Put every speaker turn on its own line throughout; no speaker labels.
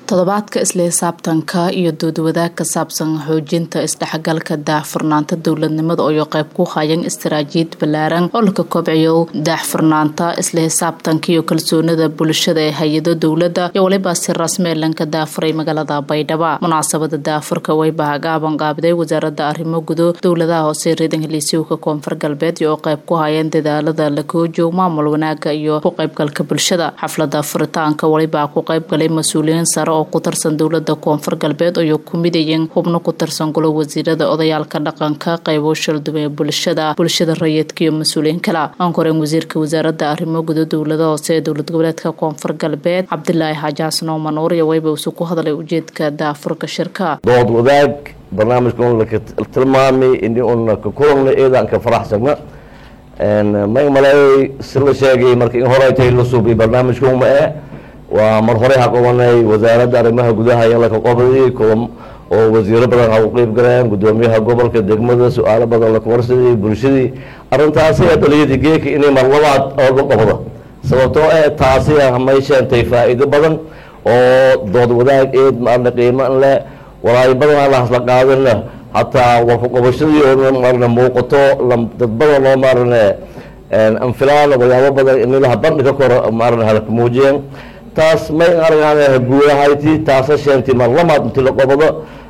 toddobaadka isla xisaabtanka iyo doodwadaag ka saabsan xoojinta isdhexgalka daahfurnaanta dowladnimada oo qayb ku hayan istaraatiijiyad ballaaran oo laka kobciyo daahfurnaanta isla xisaabtanka iyo kalsoonida bulshada ee hay-ado dowladda iyo waliba si rasmi lanka daafuray magaalada baydhabo munaasabada daafurka wayba hagaaban qaabiday wasaaradda arrimo gudo dowladaha hoose reedan heliisiwka koonfur galbeed iyo oo qayb ku hayeen dadaalada la koojoog maamul wanaaga iyo ku qaybgalka bulshada xaflada furitaanka waliba ku qaybgalay mas-uuliyiin sare oo ku tirsan dowlada koonfur galbeed oo ku midayeen xubno ku tirsan golo wasiirada odayaalka dhaqanka qaybo shaldume ee bulshada bulshada rayidka iyo mas-uuliyiin kale aan koreen wasiirka wasaarada arrimo gudo dowlada hoose ee dowlad goboleedka koonfur galbeed cabdilaahi xaaji xasan oo manuur iyo wayba isu ku hadlay ujeedka daafurka shirka
dood wadaag barnaamijka un laka tilmaamay ini un ka kulanna eedaan ka faraxsagna may maleeyay si la sheegay marka in hore tay la suubay barnaamijka uma ee waa mar hore ha qabanay wasaaradda arrimaha gudaha in laka qabday kulan oo wasiiro badan ha u qeyb galeen gudoomiyaha gobolka degmada su-aalo badan laka warsaday bulshadii arrintaasi ee dhaliyadii geeka inay mar labaad ooga qabdo sababtoo eh taasi may sheentay faa-iido badan oo dood wadaag eed maarna qiimo leh walaayo badan aan lahasla qaadana hataa warku qabashadii oo maarna muuqato dad badan oo maarne anfilaan waxyaabo badan inilaha bandhiga kor maarna halka muujiyeen taas may argaan guulahayti taasa sheentay mar lamaad inti la qabado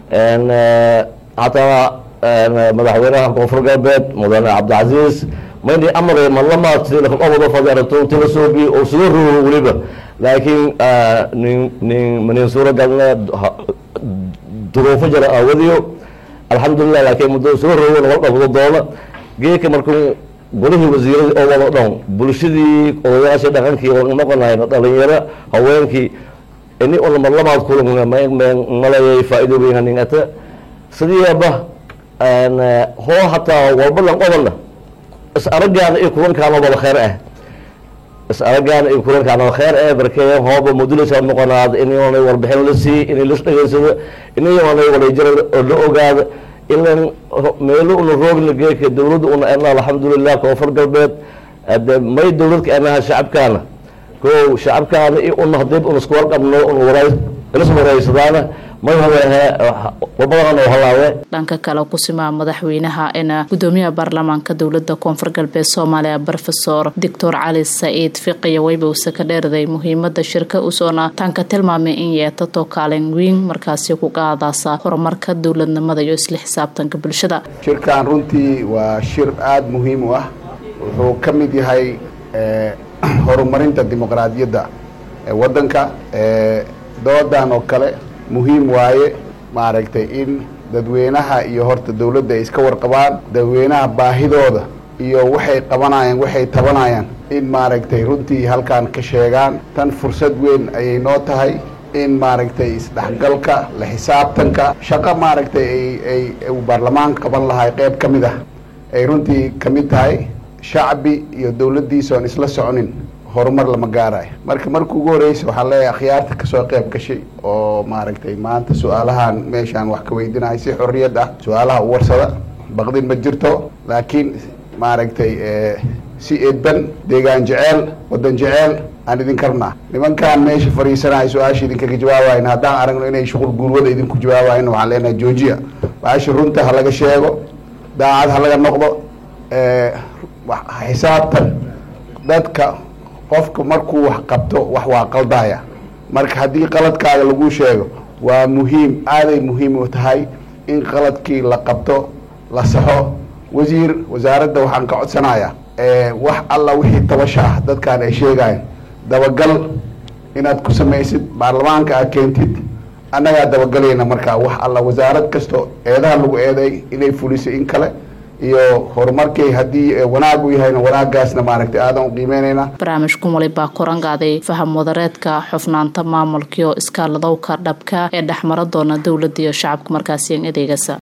hataa madaxweynaha koonfur galbeed mudane cabdicasiis mayni amray mar lamaad si lakaqabado fadarato inti la soobiye oo suga rogo weliba laakiin nin nin manin suuragalne duruufo jira aawadiyo alxamdulilah laakiin muddo suga rogo laga qabado doona geeka markuu golihii wasiiradii oo wada dhan bulshadii odayaashii dhaqankii waa noqonayno dhalinyaro haweenkii ini una mar lamaad kulan malayay faa-ido weynaningata sidiiaba hoo hataa walba lan qobana is aragaana iyo kulankaana wada kheer ah is aragaana iyo kulankaana wada kheer ah barkee hooba mudulasa noqonaada inay warbixin la siiy inay las dhegeysado inay walajira la ogaada ilan meelo una roogna geeka dowladda una ena alxamdulilah koonfur galbeed de may dowladka enaha shacabkaana ko shacabkaana i una hadii una isku warqabno una wara inas waraysadaana may hawehe wabadana halaawe
dhanka kale kusimaa madaxweynaha ina gudoomiyaha baarlamaanka dowlada koonfur galbeed soomaaliya rofesor doctor cali saciid fiqiya waybowse ka dheerday muhiimada shirka usoona tanka tilmaamay in yeetato kaalin weyn markaasi ku qaadaasa horumarka dowladnimada iyo isla xisaabtanka bulshada
shirkan runtii waa shir aada muhiim u ah wuxuu ka mid yahay horumarinta dimuqraadiyadda wadanka doodan oo kale muhiim waaye maaragtay in dadweynaha iyo horta dowladda ay iska warqabaan dadweynaha baahidooda iyo waxay qabanayaan waxay tabanayaan in maaragtay runtii halkan ka sheegaan tan fursad weyn ayay noo tahay in maaragtay isdhexgalka la xisaabtanka shaqo maaragtay ay ay uu baarlamaanka qaban lahay qeyb ka mid ah ay runtii ka mid tahay shacbi iyo dowladdiisa oon isla soconin horumar lama gaarayo marka marka ugu horeysa waxaan leeyahay akhyaarta kasoo qeyb gashay oo maaragtay maanta su-aalahan meeshaan wax ka weydinahay si xorriyad ah su-aalaha u warsada baqdin ma jirto laakiin maaragtay si edban deegaan jeceel wadan jeceel aan idin karnaa nimankaan meesha fadhiisanahay su-aasha idinkaga jawaabayn haddaan aragno inay shuqul guurwada idinku jawaabayn waxaan leenahay georgia baasha runta ha laga sheego daacad ha laga noqdo xisaabtan dadka qofka markuu wax qabto wax waa qaldaya marka haddii qaladkaaga lagu sheego waa muhiim aaday muhiim u tahay in qaladkii la qabto la saxo wasiir wasaaradda waxaan ka codsanayaa wax alla wixii tabasha ah dadkaan ay sheegayan dabagal inaad ku samaysid baarlamaanka aad keentid annagaa dabagelayna markaa wax alla wasaarad kasto eedaha lagu eeday inay fulisay in kale iyo horumarkay haddii wanaag u yahayna wanaagaasna maaragtay aadan u qiimeynayna
barnaamijkan walibaa koran qaaday faham wadareedka xufnaanta maamulkiio iskaaladowka dhabka ee dhexmara doona dowladda iyo shacabka markaasiyan adeegasa